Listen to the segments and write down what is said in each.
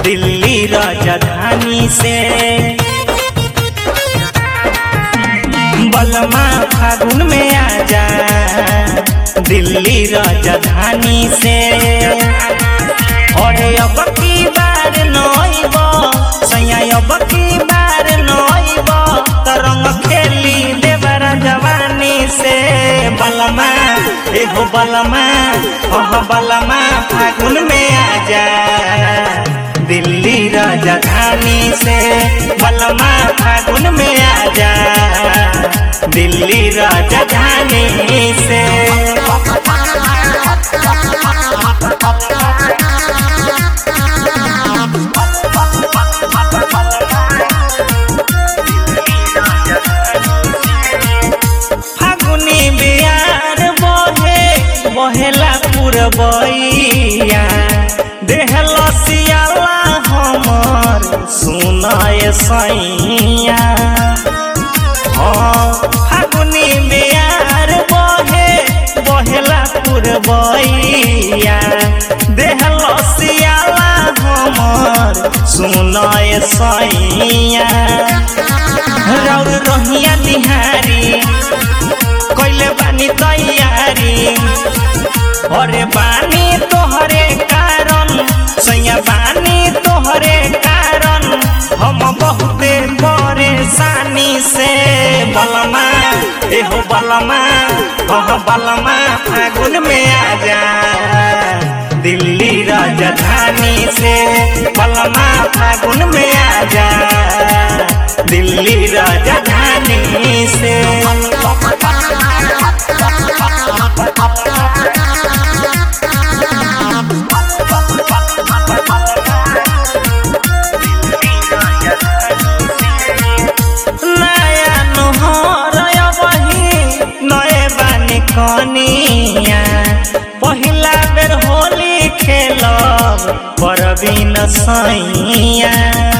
दिल्ली राजधानी से बलमा फागुन में आजा दिल्ली राजधानी से और अब की बार नइब सैया अब की बार नइब तरंग खेली देवरा जवानी से बलमा एगो बलमा ओह बलमा फागुन में आजा दिल्ली राजधानी से बलमा फागुन में आजा दिल्ली राजधानी से फागुनी बियार बहे बहेला पुरबैया देहल सियाला हमर सुनाए सैया हाँ फागुनी बियार बहे बहेला पुरबैया देहल सियाला हमर सुनाए सैया रौर रहिया निहारी कैले बानी तैयारी अरे बानी तोहरे कारण सैया बानी तोहरे कारण हम बहुते परेशानी से बलमा एहो बलमा ओह बलमा फागुन में आजा दिल्ली राजधानी से बलमा फागुन में आजा दिल्ली राजधानी से नया नोहर बही नए बानी कनिया पहिला बेर होली खेलब परबिन सैया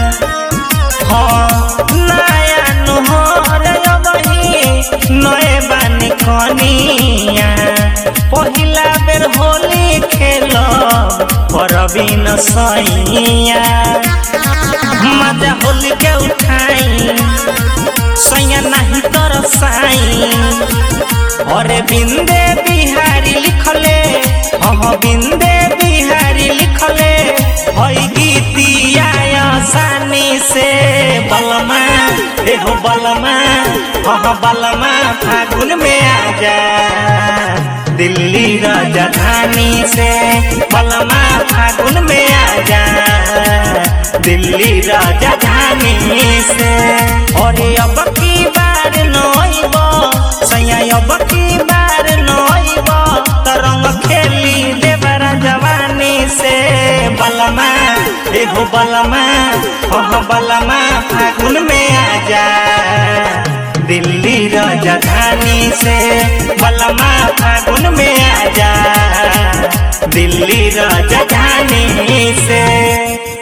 हाँ नया नोहर बही नए बानी कनिया पहिला बेर होली खेलब परबिन सैया मजा होली के उठाई सैया नहीं तरसाई अरे बिंदे बिहारी लिखले हाँ बिंदे बिहारी लिखले हई गीतिया आसानी से बलमा एहो बलमा हाँ बलमा फागुन में आजा दिल्ली राजधानी से बलमा फागुन में आजा दिल्ली राजधानी से और अब की बार नइब सैया अब की बार नइब तरंग खेली देवरा जवानी से बलमा एगो बलमा ओह बलमा फागुन में आजा दिल्ली राजधानी से बलमा फागुन में आजा दिल्ली राजधानी से